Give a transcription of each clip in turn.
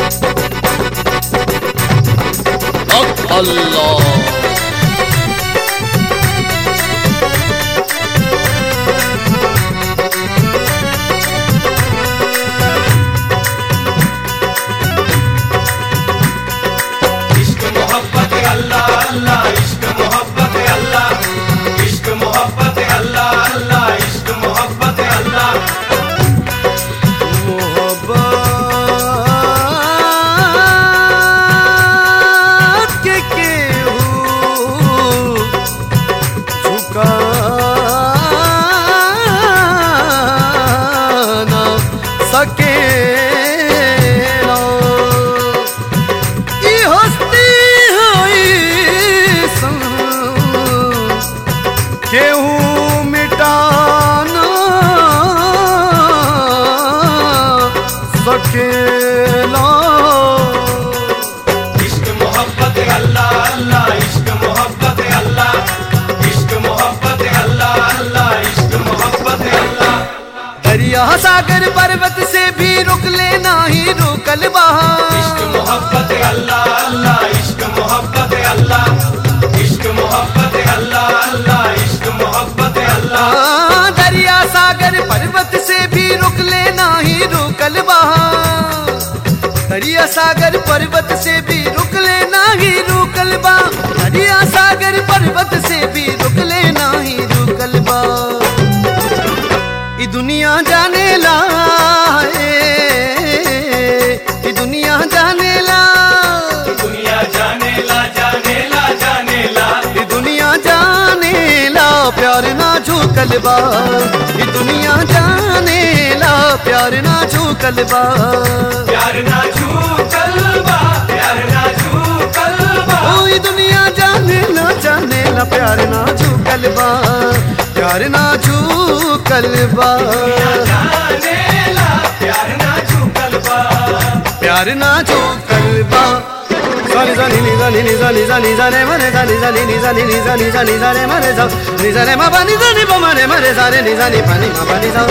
Allah इश्क मोहब्बत अल्लाह अल्लाह इश्क मोहब्बत अल्लाह इश्क मोहब्बत अल्लाह अल्लाह इश्क मोहब्बत अल्लाह मोहब्बत के केहू झुका ना सकेला ई हस्ती होई सन केहू मिटाना सकेला इश्क मोहब्बत अल्लाह अल्लाह इश्क मोहब्बत अल्लाह इश्क मोहब्बत अल्लाह अल्लाह इश्क मोहब्बत अल्लाह दरिया सागर पर्वत से भी रुक लेना ही रुकल इश्क बहा मोहब्बत अल्लाह अल्लाह इश्क मोहब्बत अल्लाह इश्क मोहब्बत अल्लाह अल्लाह इश्क मोहब्बत अल्लाह हाँ, दरिया सागर पर्वत से भी रुक लेना ही रुकल बहा दरिया सागर पर्वत से भी रुक लेना ही रुकल बा दरिया सागर पर्वत से भी रुक लेना ही रुकल बा ई दुनिया जाने ला ए, ई दुनिया जाने ला दुनिया जाने ला जाने ला जाने ला ये दुनिया जाने ला प्यार ना झूकल बा ये दुनिया जाने ला प्यार ना झूकल बा प्यार ना छू कलबा प्यार ना छू कलबा ओ ये दुनिया जाने ला जाने ला प्यार ना झूकल बा प्यार ना झूकल बा जाने ला प्यार ना छू कलबा प्यार ना झूकल बा जानी जानी नी जानी नी जानी जानी जाने मरे जानी जानी नी जानी नी जानी जानी जाने मरे जा नी जाने मा पानी जानी पा मरे मरे जाने नी जानी पानी मा पानी जा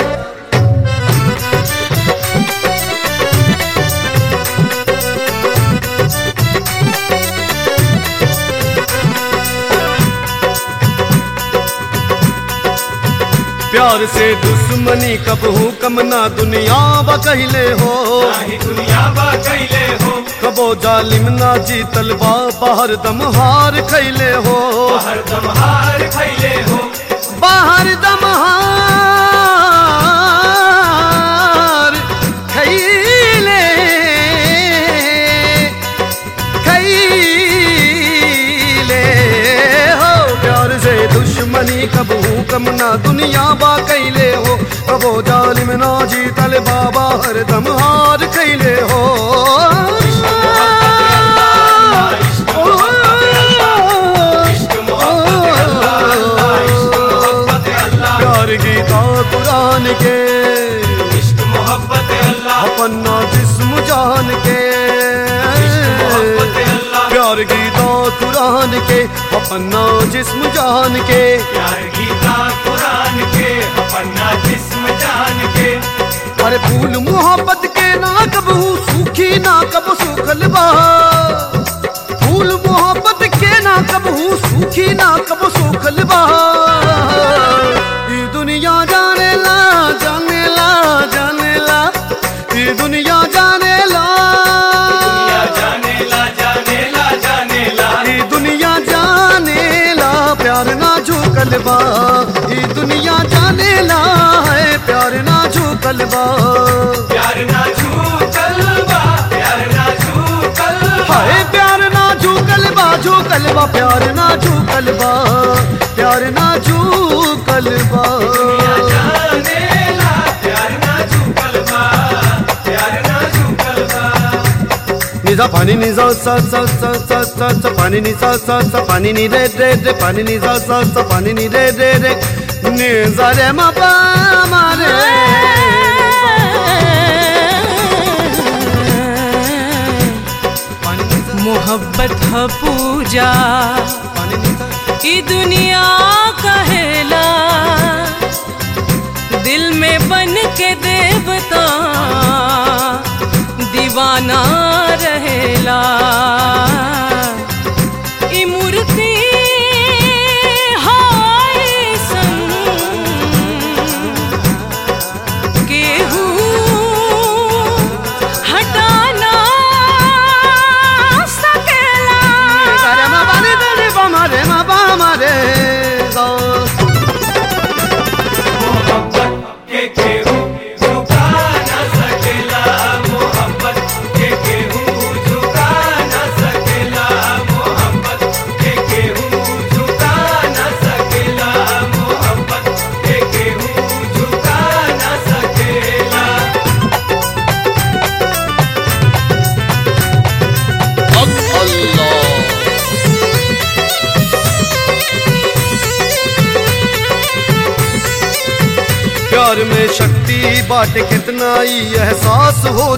प्यार से दुश्मनी कब हूँ कम ना दुनिया बा कहले हो नाही दुनिया बा कैले हो कबो जालिम ना जीतल बा बाहर दम हार खैले हो हर दम हार खैले हो बाहर दम हार खैले खैले हो प्यार से दुश्मनी कब हूँ कम ना दुनिया बा कैले हो कबो जालिम ना जीतल बाबा हर दम हार खैले हो इश्क मोहब्बत अल्लाह इश्क मोहब्बत अल्लाह प्यार गीता कुरान के इश्क मोहब्बत अल्लाह अपना जिस्म जान के मोहब्बत अल्लाह प्यार गीता कुरान के अपना जिस्म जान के प्यार गीता कुरान के अपना जिस्म जान के अरे फूल मोहब्बत के ना कबू सूखी ना कब सूखल बा फूल मोहब्बत के ना कबू सूखी ना कब सूखल बा ये दुनिया जाने ला जाने ला जाने ला ये दुनिया जाने ला दुनिया जाने ला जाने ला जाने ला ये दुनिया जाने ला प्यार ना झूकल बा ये दुनिया जाने ला है प्यार ना झूकल बा प्यार ना छू कलबा प्यार ना छू कलबा हाय प्यार ना झूकल बा झूकल बा प्यार ना झूकल बा प्यार ना झूकल बा जाने ला प्यार ना छू कलबा प्यार ना छू कलबा निजा पानी निजा सा सा सा सा सा सा पानी निजा सा सा पानी नि रे रे रे पानी निजा सा सा पानी नि रे रे रे निजा रे मा पा मा रे पानी निजा मोहब्बत ह पूजा पानी निजा ई दुनिया कहेला दिल में बन के देवता दीवाना सकेला ई मूर्ति हाय संग केहू हटाना सकेला रे मा बा रे रे बा मा रे मा बा मा रे गा मोहब्बत के केहू झुका न सकेला मोहब्बत के केहू झुका न सकेला मोहब्बत के केहू झुका न सकेला मोहब्बत के केहू झुका न सकेला प्यार में शक्ति बाटे कितना ही एहसास हो